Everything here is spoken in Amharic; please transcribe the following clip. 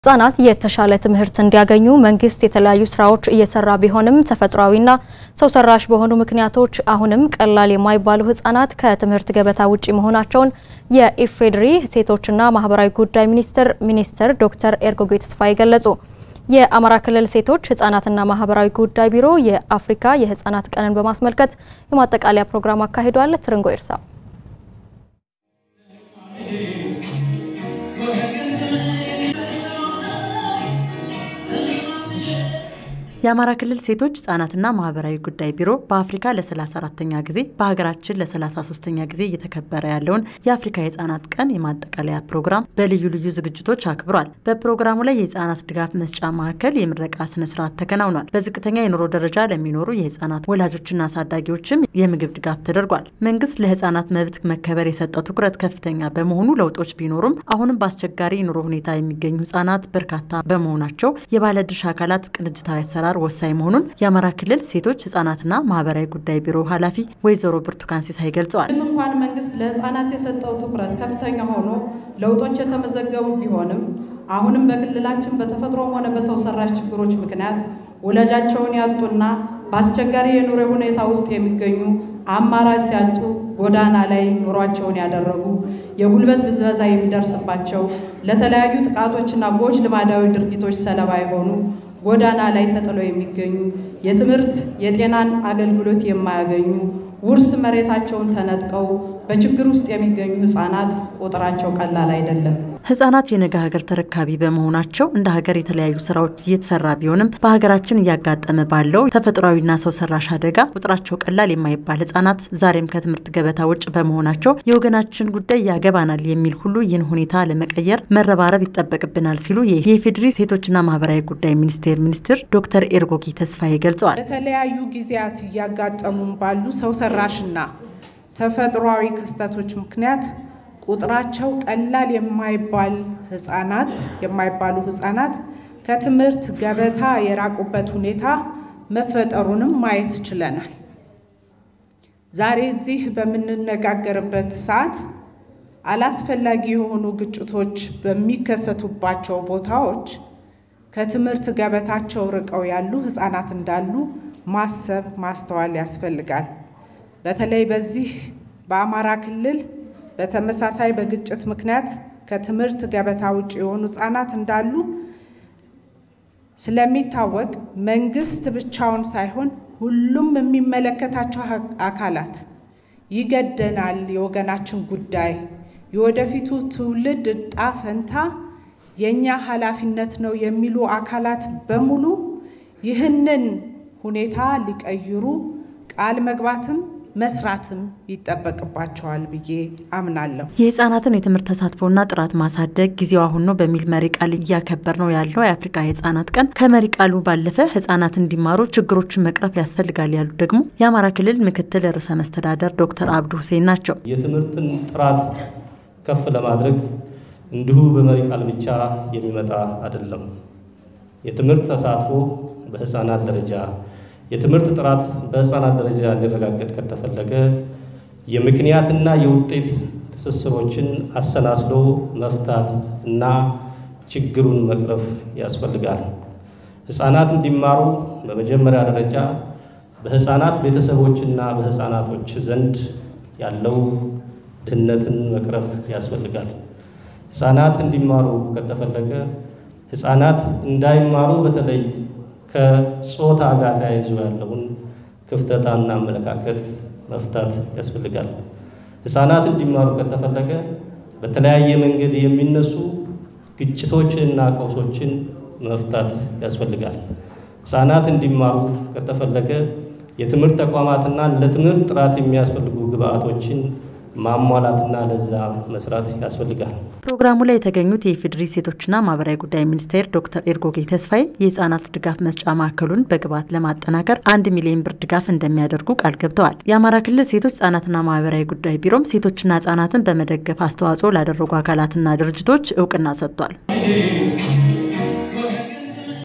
ህጻናት የተሻለ ትምህርት እንዲያገኙ መንግስት የተለያዩ ስራዎች እየሰራ ቢሆንም ተፈጥሯዊና ሰው ሰራሽ በሆኑ ምክንያቶች አሁንም ቀላል የማይባሉ ህጻናት ከትምህርት ገበታ ውጪ መሆናቸውን የኢፌዴሪ ሴቶችና ማህበራዊ ጉዳይ ሚኒስቴር ሚኒስትር ዶክተር ኤርጎጌ ተስፋዬ ገለጹ። የአማራ ክልል ሴቶች ህጻናትና ማህበራዊ ጉዳይ ቢሮ የአፍሪካ የህጻናት ቀንን በማስመልከት የማጠቃለያ ፕሮግራም አካሂዷል። ትርንጎ ይርሳ የአማራ ክልል ሴቶች ህጻናትና ማህበራዊ ጉዳይ ቢሮ በአፍሪካ ለ34ተኛ ጊዜ በሀገራችን ለ33ተኛ ጊዜ እየተከበረ ያለውን የአፍሪካ የህጻናት ቀን የማጠቃለያ ፕሮግራም በልዩ ልዩ ዝግጅቶች አክብሯል። በፕሮግራሙ ላይ የህጻናት ድጋፍ መስጫ ማዕከል የምረቃ ስነስርዓት ተከናውኗል። በዝቅተኛ የኑሮ ደረጃ ለሚኖሩ የህጻናት ወላጆችና አሳዳጊዎችም የምግብ ድጋፍ ተደርጓል። መንግስት ለህጻናት መብት መከበር የሰጠው ትኩረት ከፍተኛ በመሆኑ ለውጦች ቢኖሩም አሁንም በአስቸጋሪ የኑሮ ሁኔታ የሚገኙ ህጻናት በርካታ በመሆናቸው የባለድርሻ አካላት ቅንጅታዊ አሰራር ወሳኝ መሆኑን የአማራ ክልል ሴቶች ህጻናትና ማህበራዊ ጉዳይ ቢሮ ኃላፊ ወይዘሮ ብርቱካን ሲሳይ ገልጸዋል። ምንም እንኳን መንግስት ለህፃናት የሰጠው ትኩረት ከፍተኛ ሆኖ ለውጦች የተመዘገቡ ቢሆንም አሁንም በክልላችን በተፈጥሮም ሆነ በሰው ሰራሽ ችግሮች ምክንያት ወላጃቸውን ያጡና በአስቸጋሪ የኑሮ ሁኔታ ውስጥ የሚገኙ አማራጭ ሲያጡ ጎዳና ላይ ኑሯቸውን ያደረጉ የጉልበት ብዝበዛ የሚደርስባቸው ለተለያዩ ጥቃቶችና ጎጂ ልማዳዊ ድርጊቶች ሰለባ የሆኑ ጎዳና ላይ ተጥለው የሚገኙ የትምህርት የጤናን አገልግሎት የማያገኙ ውርስ መሬታቸውን ተነጥቀው በችግር ውስጥ የሚገኙ ህጻናት ቁጥራቸው ቀላል አይደለም። ህጻናት የነገ ሀገር ተረካቢ በመሆናቸው እንደ ሀገር የተለያዩ ስራዎች እየተሰራ ቢሆንም በሀገራችን እያጋጠመ ባለው ተፈጥሯዊና ሰው ሰራሽ አደጋ ቁጥራቸው ቀላል የማይባል ህጻናት ዛሬም ከትምህርት ገበታ ውጭ በመሆናቸው የወገናችን ጉዳይ ያገባናል የሚል ሁሉ ይህን ሁኔታ ለመቀየር መረባረብ ይጠበቅብናል ሲሉ የኢፌዴሪ ሴቶችና ማህበራዊ ጉዳይ ሚኒስቴር ሚኒስትር ዶክተር ኤርጎጌ ተስፋዬ ገልጸዋል። በተለያዩ ጊዜያት እያጋጠሙ ባሉ ሰው ሰራሽና ተፈጥሯዊ ክስተቶች ምክንያት ቁጥራቸው ቀላል የማይባል ህጻናት የማይባሉ ህጻናት ከትምህርት ገበታ የራቁበት ሁኔታ መፈጠሩንም ማየት ችለናል። ዛሬ እዚህ በምንነጋገርበት ሰዓት አላስፈላጊ የሆኑ ግጭቶች በሚከሰቱባቸው ቦታዎች ከትምህርት ገበታቸው ርቀው ያሉ ህጻናት እንዳሉ ማሰብ ማስተዋል ያስፈልጋል። በተለይ በዚህ በአማራ ክልል በተመሳሳይ በግጭት ምክንያት ከትምህርት ገበታ ውጭ የሆኑ ህጻናት እንዳሉ ስለሚታወቅ መንግስት ብቻውን ሳይሆን ሁሉም የሚመለከታቸው አካላት ይገደናል፣ የወገናችን ጉዳይ፣ የወደፊቱ ትውልድ ዕጣ ፈንታ የእኛ ኃላፊነት ነው የሚሉ አካላት በሙሉ ይህንን ሁኔታ ሊቀይሩ ቃል መግባትም መስራትም ይጠበቅባቸዋል ብዬ አምናለሁ። የህጻናትን የትምህርት ተሳትፎና ጥራት ማሳደግ ጊዜው አሁን ነው በሚል መሪ ቃል እያከበር ነው ያለው የአፍሪካ የህጻናት ቀን ከመሪ ቃሉ ባለፈ ህጻናት እንዲማሩ ችግሮችን መቅረፍ ያስፈልጋል ያሉት ደግሞ የአማራ ክልል ምክትል ርዕሰ መስተዳደር ዶክተር አብዱ ሁሴን ናቸው። የትምህርትን ጥራት ከፍ ለማድረግ እንዲሁ በመሪ ቃል ብቻ የሚመጣ አይደለም። የትምህርት ተሳትፎ በህፃናት ደረጃ የትምህርት ጥራት በህፃናት ደረጃ እንዲረጋገጥ ከተፈለገ የምክንያትና የውጤት ትስስሮችን አሰናስሎ መፍታት እና ችግሩን መቅረፍ ያስፈልጋል። ህፃናት እንዲማሩ በመጀመሪያ ደረጃ በህፃናት ቤተሰቦችና በህፃናቶች ዘንድ ያለው ድህነትን መቅረፍ ያስፈልጋል። ህፃናት እንዲማሩ ከተፈለገ ህፃናት እንዳይማሩ በተለይ ከጾታ ጋር ተያይዞ ያለውን ክፍተታና አመለካከት መፍታት ያስፈልጋል። ህፃናት እንዲማሩ ከተፈለገ በተለያየ መንገድ የሚነሱ ግጭቶችንና ቀውሶችን መፍታት ያስፈልጋል። ህፃናት እንዲማሩ ከተፈለገ የትምህርት ተቋማትና ለትምህርት ጥራት የሚያስፈልጉ ግብአቶችን ማሟላትና ለዛ መስራት ያስፈልጋል። ፕሮግራሙ ላይ የተገኙት የኢፌዴሪ ሴቶችና ማህበራዊ ጉዳይ ሚኒስቴር ዶክተር ኤርጎጌ ተስፋዬ የህጻናት ድጋፍ መስጫ ማዕከሉን በግብዓት ለማጠናከር አንድ ሚሊዮን ብር ድጋፍ እንደሚያደርጉ ቃል ገብተዋል። የአማራ ክልል ሴቶች ህጻናትና ማህበራዊ ጉዳይ ቢሮም ሴቶችና ህጻናትን በመደገፍ አስተዋጽኦ ላደረጉ አካላትና ድርጅቶች እውቅና ሰጥቷል።